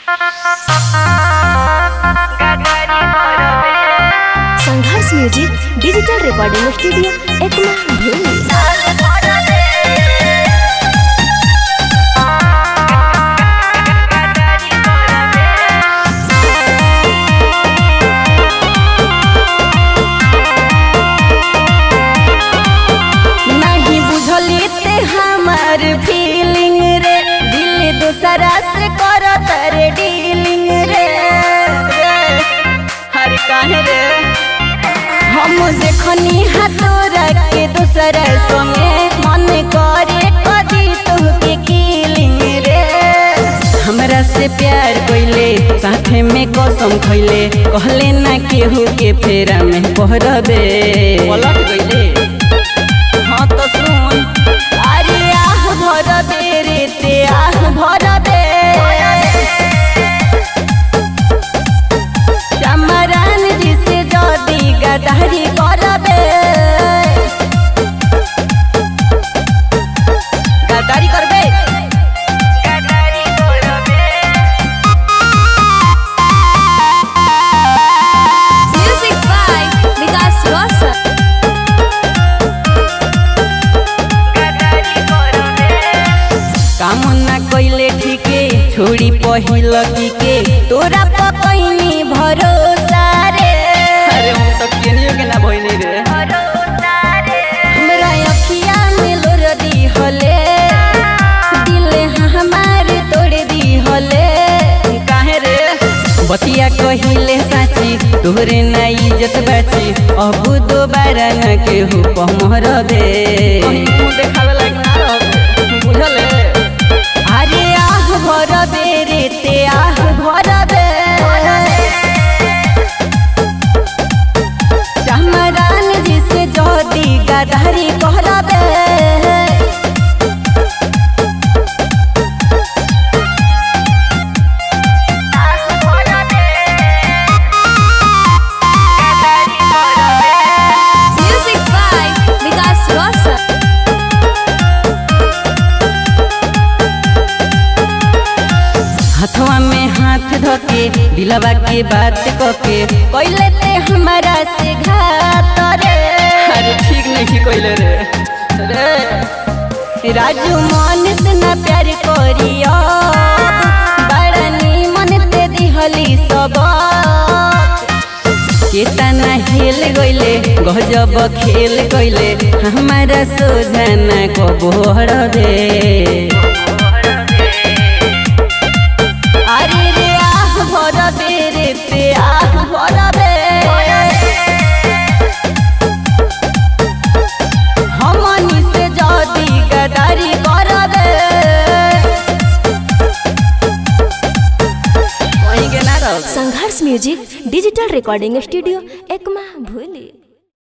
संघर्ष music digital recording studio Ekma भूमि नहीं बुझली ते हमार फीलिंग रे दिल दूसरा से करत रे डीलिंग रे रे, हर काहे रे हम देखनी हाथोरा के दूसरा संगे मन करे कदी तुहके किलिंग रे हमरा से प्यार कइले साथे में कसम खइले कहले ना केहू के फेरा में पहरबे पलट गइले हाँ तो सुन अरे आह भर दे रे ते आह भर दे चमरान जी से जदी गदारी करबे गदारी करबे गदारी करबे म्यूजिक बाय विकास रोशन काम ना कइले ठीके छोड़ी पहिल के तोरा पकैनी भरोसा रे अरे हम तो केनियो के ना भइनी रे हमरा अखिया में लोर दी हले दिल हमार तोड़ दी हले काहे रे बतिया कहिले साची तोहरे ना इज्जत बाची अब दोबारा न केहू पमर दे देखावे लायक ना रहबे बुझले अरे आह भर दे रे ते आह भर दे चमरान जी से जदी गदारी कहरबे म्यूजिक बाय विकास रोशन हथवा में हाथ धके दिलवा के बात कके कइले ते हमारा से घात रे अरे ठीक नहीं कइले रे रे राजू मन से ना प्यार करियो बड़ा मन ते दिहली सब केतना हेल गइले गजब खेल गइले हमारा सोझाना को बोहर दे अरे रे आह भर दे रे ते आह भर दे हमनी से जदी गदारी कर दे वहीं के ना रह Sangharsh music digital recording studio Ekma भूली